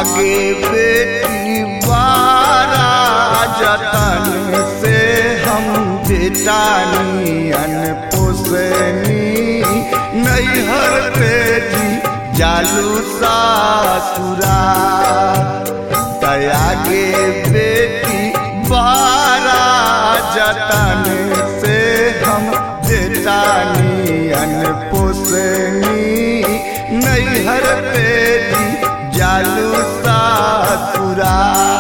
आगे बेटी बारा जतन से हम बेटानियन पोसनी नैहर पे जी जालू सासुरा दयागे बेटी बारा जतन से हम बेटानियन पोसनी नैहर पे जी जालू सासुरा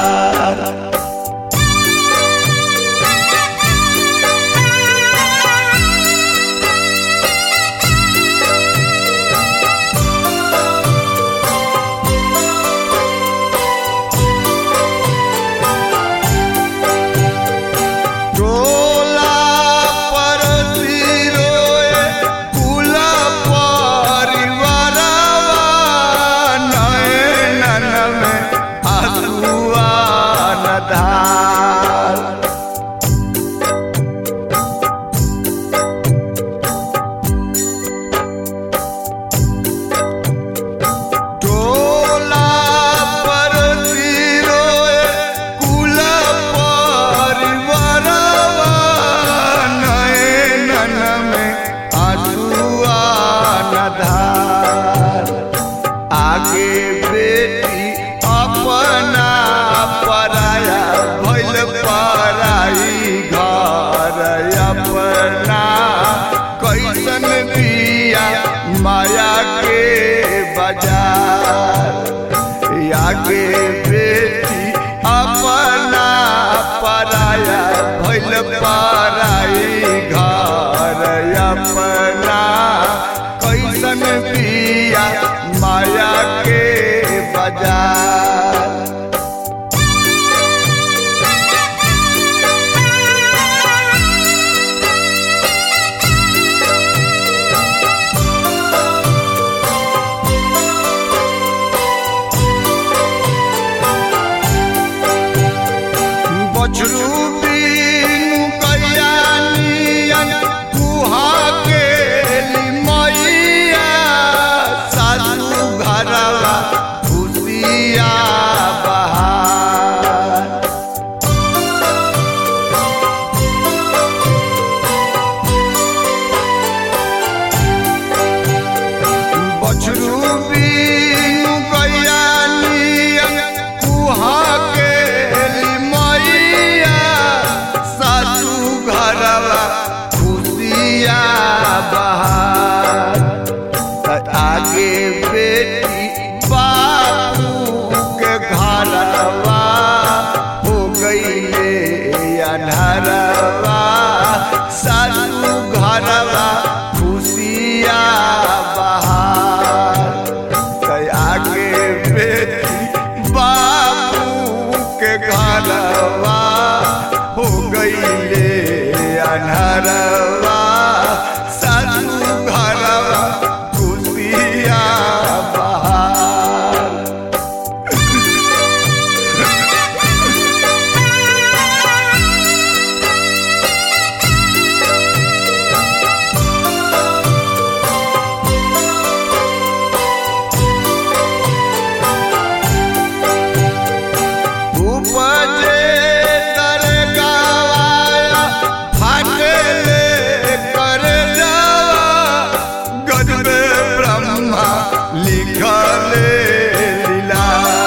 टोला पर सिरोए कुल परिवारवा नयनन में आंसुआ न धार टोला पर सिरोए कुल परिवारवा नयनन में आंसुआ न धार आगे बेटी अपना पराया भइल पराई घर अपना कैसन बिया माया के बाजार आगे बेटी अपना पराया भइल पराई घर अपना कैसन बिया माया के बाजार बछरू बीनु कैया नियन कुहा के लिमैया सासू घरवा खुशिया बहार बछरू बीनु कैया नियन कुहा के लिमैया सासू घरवा खुशिया बहार त आगे बेटी बाबू के घरवा हो गईले अनहरवा सासू घरवा खुशिया बहार त आगे बेटी बाबू के घरवा हो गईले अनहरवा सासू घरवा खुशिया बहार उपजे तर गवाया फाटले कर जावा गजबे ब्रह्मा लिखले लीला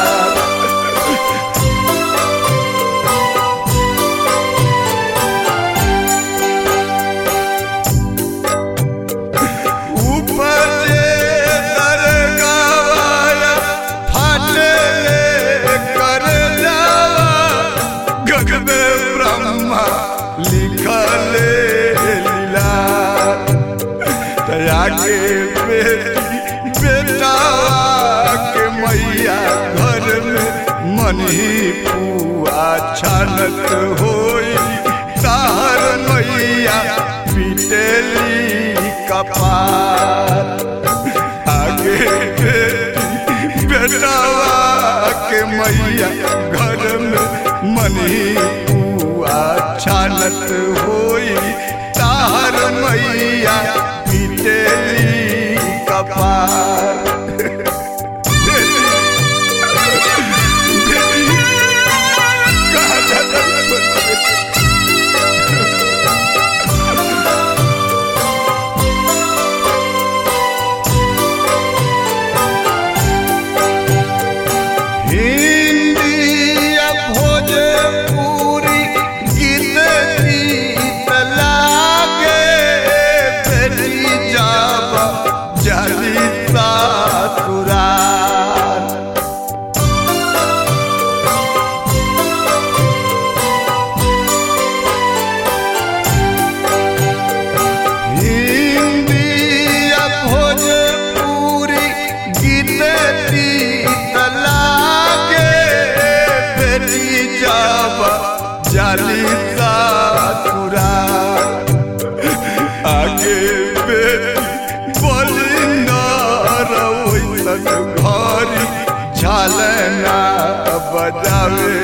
उपजे तर गवाया फाटले कर जावा गगबे ब्रह्मा लिखले लीला दया के बेटी बेटा के मैया घर में मन ही पुआ छानत होई तार मैया पिटेली कपार आगे बेटी बेटावा के मैया घर में मनी पुआ छानत होई तार मैया पिटेली कपार ससुराल हिंदी या भोजपुरी गीत गीत लागे बेटी जब जाली ससुराल आगे बेटी बोली न रवैसन घरी झालना बजावे